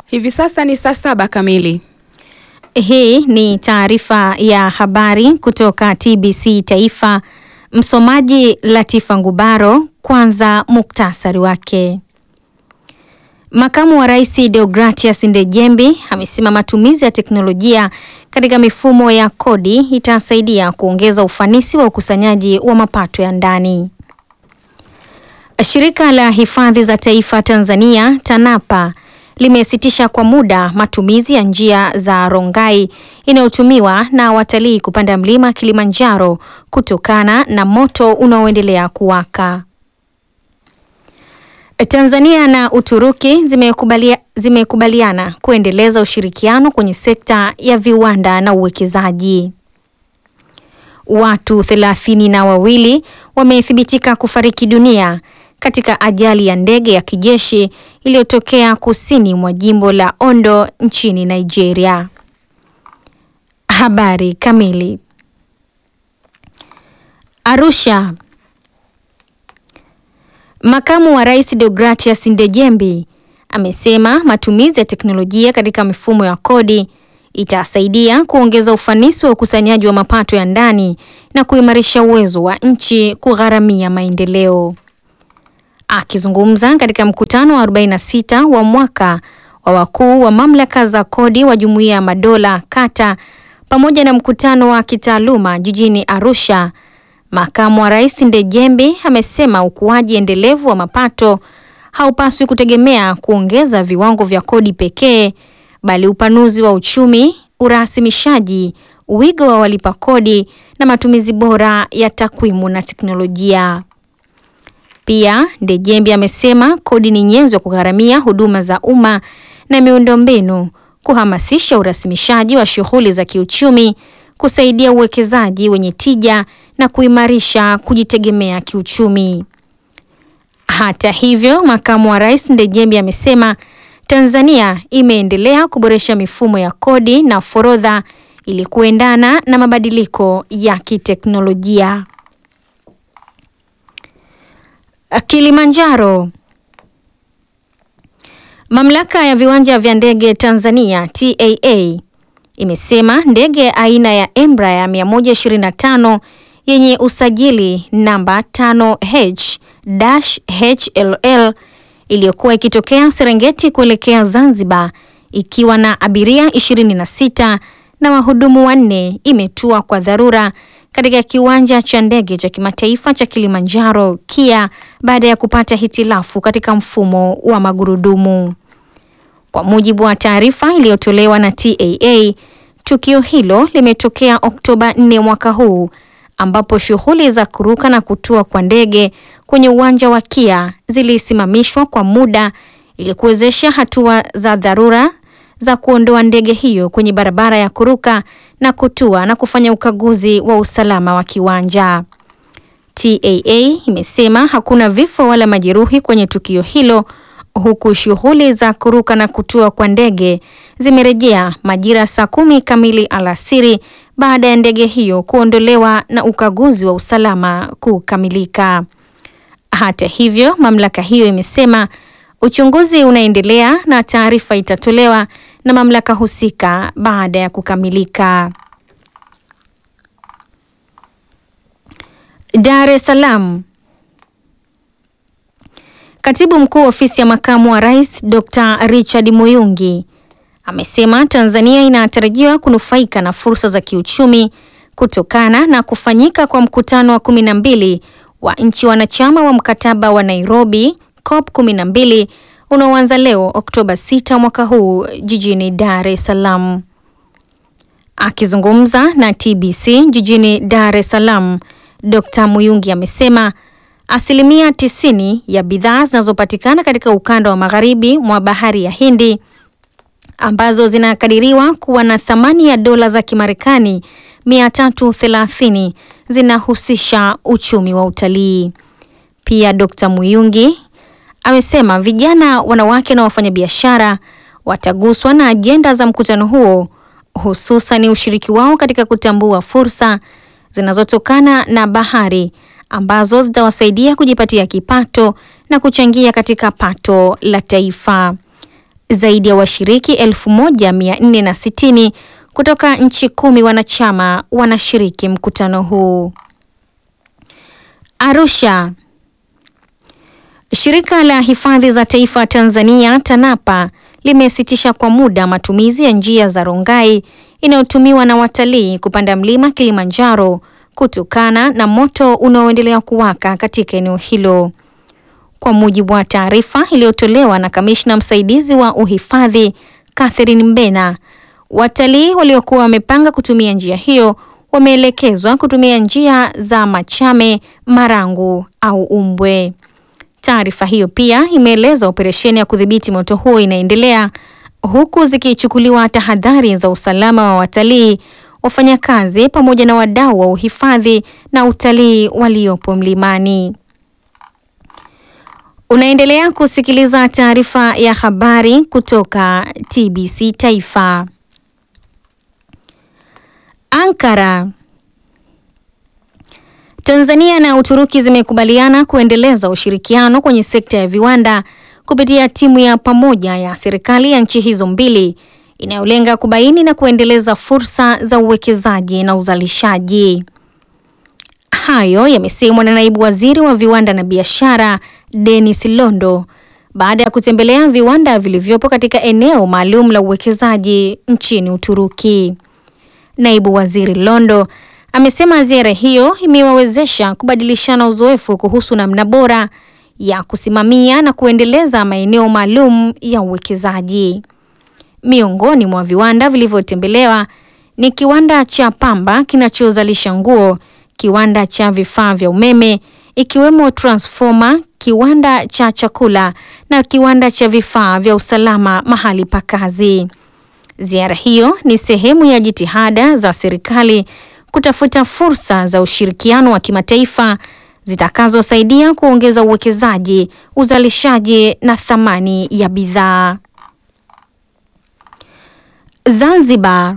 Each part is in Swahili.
Hivi sasa ni saa saba kamili. Hii ni taarifa ya habari kutoka TBC Taifa. Msomaji Latifa Ngubaro. Kwanza muktasari wake. Makamu wa Rais Deogratias Ndejembi amesema matumizi ya teknolojia katika mifumo ya kodi itasaidia kuongeza ufanisi wa ukusanyaji wa mapato ya ndani. Shirika la Hifadhi za Taifa Tanzania TANAPA limesitisha kwa muda matumizi ya njia za Rongai inayotumiwa na watalii kupanda mlima Kilimanjaro kutokana na moto unaoendelea kuwaka. Tanzania na Uturuki zimekubalia, zimekubaliana kuendeleza ushirikiano kwenye sekta ya viwanda na uwekezaji. Watu thelathini na wawili wamethibitika kufariki dunia katika ajali ya ndege ya kijeshi iliyotokea kusini mwa jimbo la Ondo nchini Nigeria. Habari kamili. Arusha. Makamu wa Rais Deogratias Ndejembi amesema matumizi ya teknolojia katika mifumo ya kodi itasaidia kuongeza ufanisi wa ukusanyaji wa mapato ya ndani na kuimarisha uwezo wa nchi kugharamia maendeleo. Akizungumza katika mkutano wa 46 wa mwaka wa wakuu wa mamlaka za kodi wa Jumuiya ya Madola kata pamoja na mkutano wa kitaaluma jijini Arusha, Makamu wa Rais Ndejembi amesema ukuaji endelevu wa mapato haupaswi kutegemea kuongeza viwango vya kodi pekee, bali upanuzi wa uchumi, urasimishaji, wigo wa walipa kodi na matumizi bora ya takwimu na teknolojia. Pia Ndejembi amesema kodi ni nyenzo ya kugharamia huduma za umma na miundombinu, kuhamasisha urasimishaji wa shughuli za kiuchumi, kusaidia uwekezaji wenye tija na kuimarisha kujitegemea kiuchumi. Hata hivyo, makamu wa rais Ndejembi amesema Tanzania imeendelea kuboresha mifumo ya kodi na forodha ili kuendana na mabadiliko ya kiteknolojia. Kilimanjaro. Mamlaka ya viwanja vya ndege Tanzania TAA imesema ndege aina ya Embraer 125 yenye usajili namba 5H-HLL iliyokuwa ikitokea Serengeti kuelekea Zanzibar ikiwa na abiria 26 na wahudumu wanne imetua kwa dharura katika kiwanja cha ndege cha kimataifa cha Kilimanjaro KIA baada ya kupata hitilafu katika mfumo wa magurudumu. Kwa mujibu wa taarifa iliyotolewa na TAA, tukio hilo limetokea Oktoba 4 mwaka huu ambapo shughuli za kuruka na kutua kwa ndege kwenye uwanja wa KIA zilisimamishwa kwa muda ili kuwezesha hatua za dharura za kuondoa ndege hiyo kwenye barabara ya kuruka na kutua na kufanya ukaguzi wa usalama wa kiwanja. TAA imesema hakuna vifo wala majeruhi kwenye tukio hilo huku shughuli za kuruka na kutua kwa ndege zimerejea majira saa kumi kamili alasiri baada ya ndege hiyo kuondolewa na ukaguzi wa usalama kukamilika. Hata hivyo, mamlaka hiyo imesema uchunguzi unaendelea na taarifa itatolewa na mamlaka husika baada ya kukamilika. Dar es Salaam. Katibu Mkuu Ofisi ya Makamu wa Rais Dr. Richard Muyungi amesema Tanzania inatarajiwa kunufaika na fursa za kiuchumi kutokana na kufanyika kwa mkutano wa kumi na mbili wa nchi wanachama wa mkataba wa Nairobi COP 12 unaoanza leo Oktoba 6 mwaka huu jijini Dar es Salaam. Akizungumza na TBC jijini Dar es Salaam, Dr. Muyungi amesema asilimia tisini ya bidhaa zinazopatikana katika ukanda wa magharibi mwa bahari ya Hindi ambazo zinakadiriwa kuwa na thamani ya dola za Kimarekani 330 zinahusisha uchumi wa utalii. Pia Dr. Muyungi amesema vijana, wanawake na wafanyabiashara wataguswa na ajenda za mkutano huo, hususan ushiriki wao katika kutambua fursa zinazotokana na bahari ambazo zitawasaidia kujipatia kipato na kuchangia katika pato la taifa. Zaidi ya washiriki 1460 kutoka nchi kumi wanachama wanashiriki mkutano huu. Arusha. Shirika la Hifadhi za Taifa Tanzania TANAPA limesitisha kwa muda matumizi ya njia za Rongai inayotumiwa na watalii kupanda mlima Kilimanjaro kutokana na moto unaoendelea kuwaka katika eneo hilo. Kwa mujibu wa taarifa iliyotolewa na kamishna msaidizi wa uhifadhi Catherine Mbena, watalii waliokuwa wamepanga kutumia njia hiyo wameelekezwa kutumia njia za Machame, Marangu au Umbwe. Taarifa hiyo pia imeeleza operesheni ya kudhibiti moto huo inaendelea huku zikichukuliwa tahadhari za usalama wa watalii, wafanyakazi pamoja na wadau wa uhifadhi na utalii waliopo mlimani. Unaendelea kusikiliza taarifa ya habari kutoka TBC Taifa. Ankara. Tanzania na Uturuki zimekubaliana kuendeleza ushirikiano kwenye sekta ya viwanda kupitia timu ya pamoja ya serikali ya nchi hizo mbili inayolenga kubaini na kuendeleza fursa za uwekezaji na uzalishaji. Hayo yamesemwa na naibu waziri wa viwanda na biashara Dennis Londo baada ya kutembelea viwanda vilivyopo katika eneo maalum la uwekezaji nchini Uturuki. Naibu waziri Londo amesema ziara hiyo imewawezesha kubadilishana uzoefu kuhusu namna bora ya kusimamia na kuendeleza maeneo maalum ya uwekezaji. Miongoni mwa viwanda vilivyotembelewa ni kiwanda cha pamba kinachozalisha nguo, kiwanda cha vifaa vya umeme ikiwemo transformer, kiwanda cha chakula na kiwanda cha vifaa vya usalama mahali pa kazi. Ziara hiyo ni sehemu ya jitihada za serikali kutafuta fursa za ushirikiano wa kimataifa zitakazosaidia kuongeza uwekezaji, uzalishaji na thamani ya bidhaa. Zanzibar.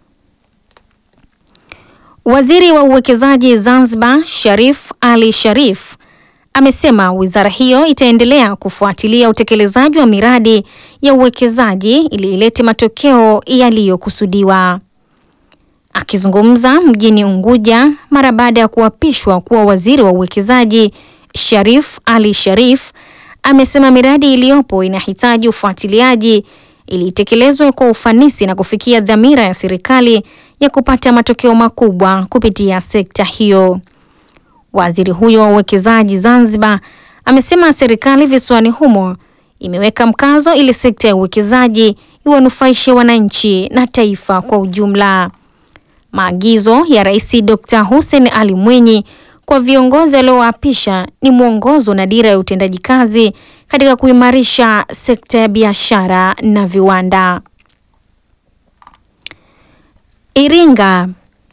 Waziri wa uwekezaji Zanzibar, Sharif Ali Sharif, amesema wizara hiyo itaendelea kufuatilia utekelezaji wa miradi ya uwekezaji ili ilete matokeo yaliyokusudiwa. Akizungumza mjini Unguja mara baada ya kuapishwa kuwa waziri wa uwekezaji, Sharif Ali Sharif amesema miradi iliyopo inahitaji ufuatiliaji ili itekelezwe kwa ufanisi na kufikia dhamira ya serikali ya kupata matokeo makubwa kupitia sekta hiyo. Waziri huyo wa uwekezaji Zanzibar amesema serikali visiwani humo imeweka mkazo ili sekta ya uwekezaji iwanufaishe wananchi na taifa kwa ujumla. Maagizo ya Rais Dr. Hussein Ali Mwinyi kwa viongozi waliowaapisha ni mwongozo na dira ya utendaji kazi katika kuimarisha sekta ya biashara na viwanda. Iringa.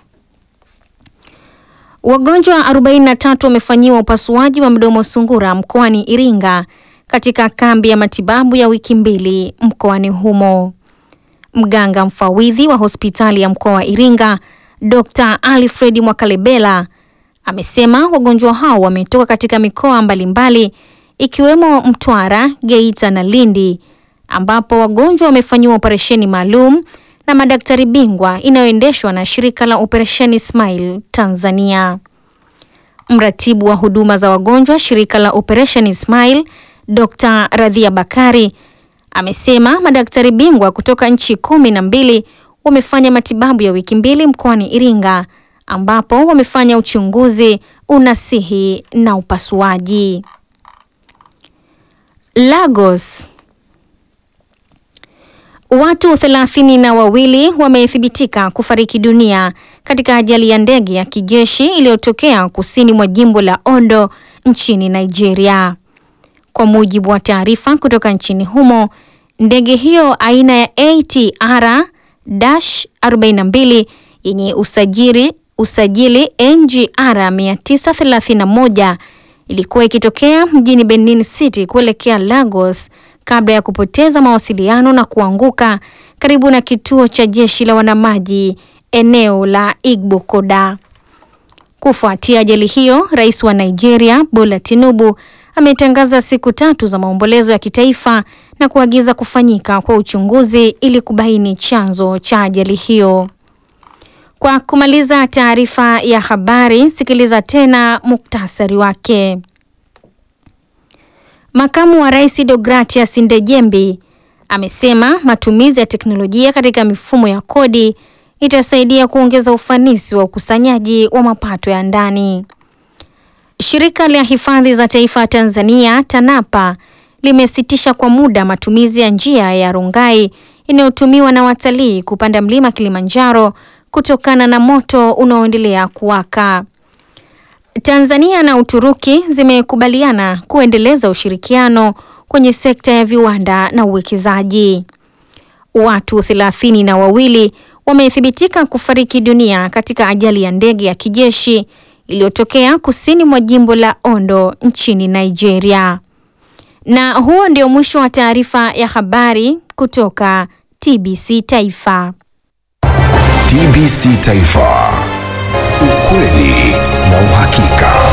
Wagonjwa 43 wamefanyiwa upasuaji wa mdomo sungura mkoani Iringa katika kambi ya matibabu ya wiki mbili mkoani humo. Mganga mfawidhi wa hospitali ya mkoa wa Iringa, Dr. Alfred Mwakalebela amesema wagonjwa hao wametoka katika mikoa mbalimbali ikiwemo Mtwara, Geita na Lindi ambapo wagonjwa wamefanyiwa operesheni maalum na madaktari bingwa inayoendeshwa na shirika la Operesheni Smile Tanzania. Mratibu wa huduma za wagonjwa shirika la Operation Smile, Dr. Radhia Bakari amesema madaktari bingwa kutoka nchi kumi na mbili wamefanya matibabu ya wiki mbili mkoani Iringa ambapo wamefanya uchunguzi, unasihi na upasuaji. Lagos. Watu thelathini na wawili wamethibitika kufariki dunia katika ajali ya ndege ya kijeshi iliyotokea kusini mwa jimbo la Ondo nchini Nigeria. Kwa mujibu wa taarifa kutoka nchini humo, ndege hiyo aina ya ATR-42 yenye usajili usajili NGR 931 ilikuwa ikitokea mjini Benin City kuelekea Lagos kabla ya kupoteza mawasiliano na kuanguka karibu na kituo cha jeshi la wanamaji eneo la Igbokoda. Kufuatia ajali hiyo, Rais wa Nigeria Bola Tinubu ametangaza siku tatu za maombolezo ya kitaifa na kuagiza kufanyika kwa uchunguzi ili kubaini chanzo cha ajali hiyo. Kwa kumaliza taarifa ya habari, sikiliza tena muktasari wake. Makamu wa Rais Deogratias Ndejembi amesema matumizi ya teknolojia katika mifumo ya kodi itasaidia kuongeza ufanisi wa ukusanyaji wa mapato ya ndani. Shirika la Hifadhi za Taifa Tanzania TANAPA limesitisha kwa muda matumizi ya njia ya Rongai inayotumiwa na watalii kupanda mlima Kilimanjaro kutokana na moto unaoendelea kuwaka. Tanzania na Uturuki zimekubaliana kuendeleza ushirikiano kwenye sekta ya viwanda na uwekezaji. Watu thelathini na wawili wamethibitika kufariki dunia katika ajali ya ndege ya kijeshi iliyotokea kusini mwa jimbo la Ondo nchini Nigeria. Na huo ndio mwisho wa taarifa ya habari kutoka TBC Taifa. TBC Taifa.